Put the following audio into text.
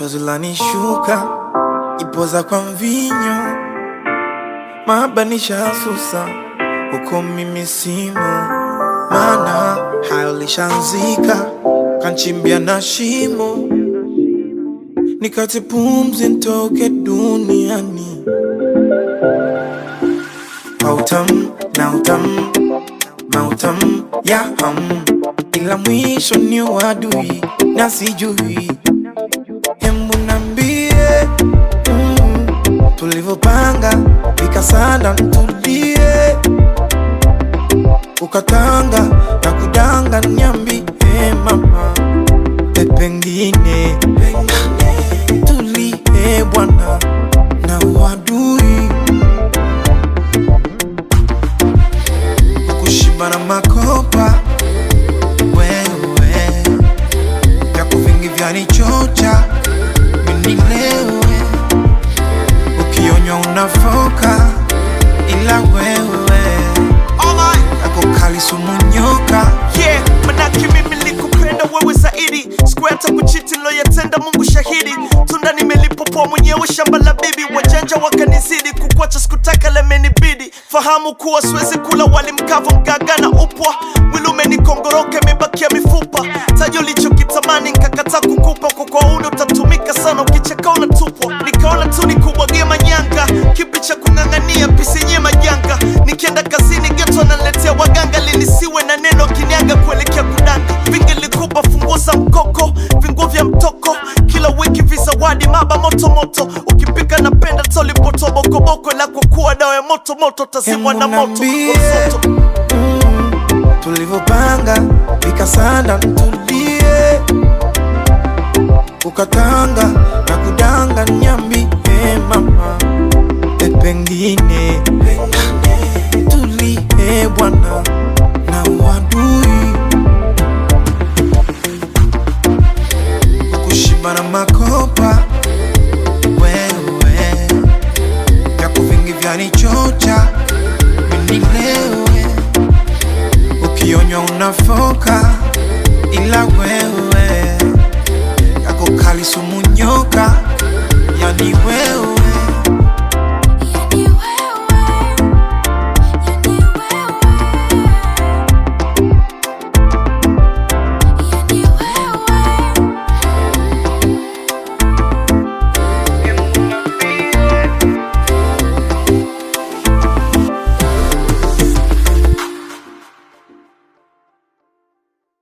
chozi lanishuka, ipoza kwa mvinyo, mabanisha susa huko mimi simo, maana hayo lishanzika, kanchimbia na shimo, nikati pumzi ntoke duniani, mautam na utam mautam ya ham, ila mwisho ni uadui na sijui Hembu nambie mm, tulivyopanga vikasanda ntulie, ukatanga na kudanga nyambi eh, mama e, pengine tulie bwana na uadui kushiba na makopa wewe vyako vingi vyanichocha minilewe ukionywa unafoka ila wewe yako kali sumu nyoka yeah, manake mimi nilikupenda wewe zaidi sikuwa hata kuchiti loyatenda mungu shahidi tunda nimelipopoa mwenyewe shamba la bibi wajanja wakanizidi kukwacha sikutaka lemenibidi fahamu kuwa siwezi kula wali mkavu mgaga na upwa mwili umenikongoroka imebakia mifupa tajo lichokitamani nkakata kukupa kwa kwauni utatumika sana ukicheka unatupwa nikaona tu nikubwagie manyanga kipi cha kung'ang'ania pisenye majanga nikienda kazini geto analetea waganga linisiwe na neno kiniaga kuelekea kudanga vingi likupa funguo za mkoko vinguo vya mtoko kila wiki vizawadi maba moto moto ukipika napenda tolipoto bokoboko la kwa kuwa dawa ya moto moto tazimwa na moto Niambie. Msoto. mm, tulivyopanga vikasanda ntulie, ukatanga na kudanga nyambi eh, mama e, pengine tulie bwana na uadui kushiba na makopa wewe vyako vingi vyanichocha minilewe ukionywa unafoka ila wewe yako kali sumu nyoka yani wewe